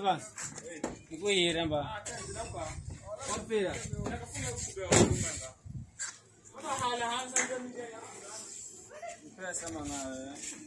basi. Nikuhire mba. Wapira. Mpira sama nawe.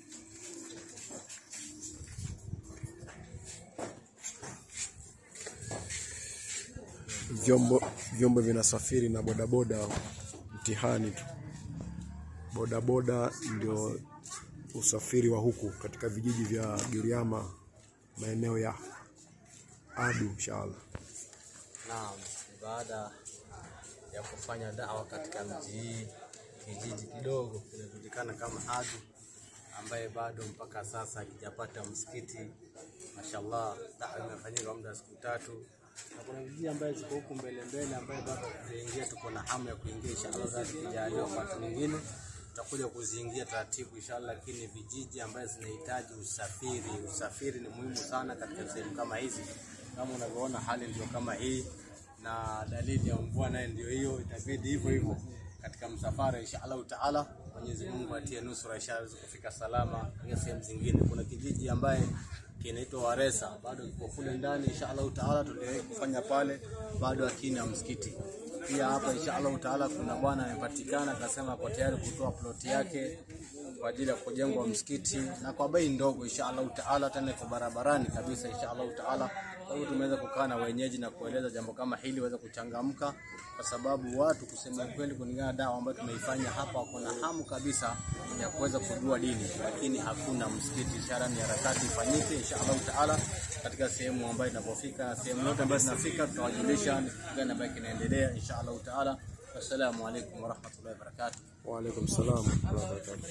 vyombo vyombo vinasafiri na bodaboda mtihani tu. Bodaboda ndio usafiri wa huku katika vijiji vya Giriama, maeneo ya Adu inshallah. Naam, baada ya kufanya dawa katika mji hii, kijiji kidogo kinajulikana kama Adu, ambaye bado mpaka sasa hakijapata msikiti. Mashallah, dawa imefanyika muda wa siku tatu, na kuna vijiji ambaye ziko huku mbele mbele, ambaye bado kuingia, tuko na hamu ya kuingia inshallah, sasa tukijaliwa wakati mwingine tutakuja kuziingia taratibu inshallah, lakini vijiji ambaye zinahitaji usafiri, usafiri ni muhimu sana katika sehemu kama hizi. Kama unavyoona hali ndio kama hii, na dalili ya mvua naye ndio hiyo, itabidi hivyo hivyo katika msafara inshallah taala. Mwenyezi Mungu atie nusura inshallah kufika salama katika sehemu zingine. Kuna kijiji ambaye kinaitwa Waresa bado kiko kule ndani inshallah taala, tuliwahi kufanya pale, bado hakina msikiti pia hapa inshallah taala kuna bwana amepatikana akasema kwa tayari kutoa ploti yake kwa ajili ya kujengwa msikiti na kwa bei ndogo inshallah taala, tena iko barabarani kabisa inshallah taala. Kwa hiyo tumeweza kukaa na wenyeji na kueleza jambo kama hili waweza kuchangamka, kwa sababu watu kusema kweli, kulingana na dawa ambayo tumeifanya hapa, wako na hamu kabisa ya kuweza kujua dini, lakini hakuna msikiti. Ishara ni harakati ifanyike inshallah taala katika sehemu ambayo inapofika, sehemu yote ambayo tunafika, tutawajulisha ni kitu gani ambayo kinaendelea inshallah taala. Wassalamu alaikum warahmatullahi wabarakatuh. Wa alaikum salam wa rahmatullahi wa barakatuh.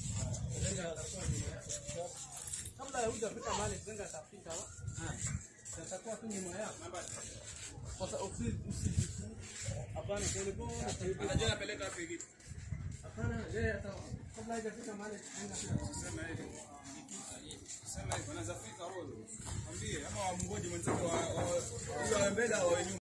kabla ya hujafika mahali zenga atafika tatakuwa tu nyuma yako sasa usi usi hapana pole pole anajua napeleka wapi kitu hapana yeye hata kabla hajafika mahali zenga Sema hivi. Sema hivi, anaweza fika huyo. Mwambie ama wamngoje mwenzake wa wa- huyo wa mbele au wa nyuma.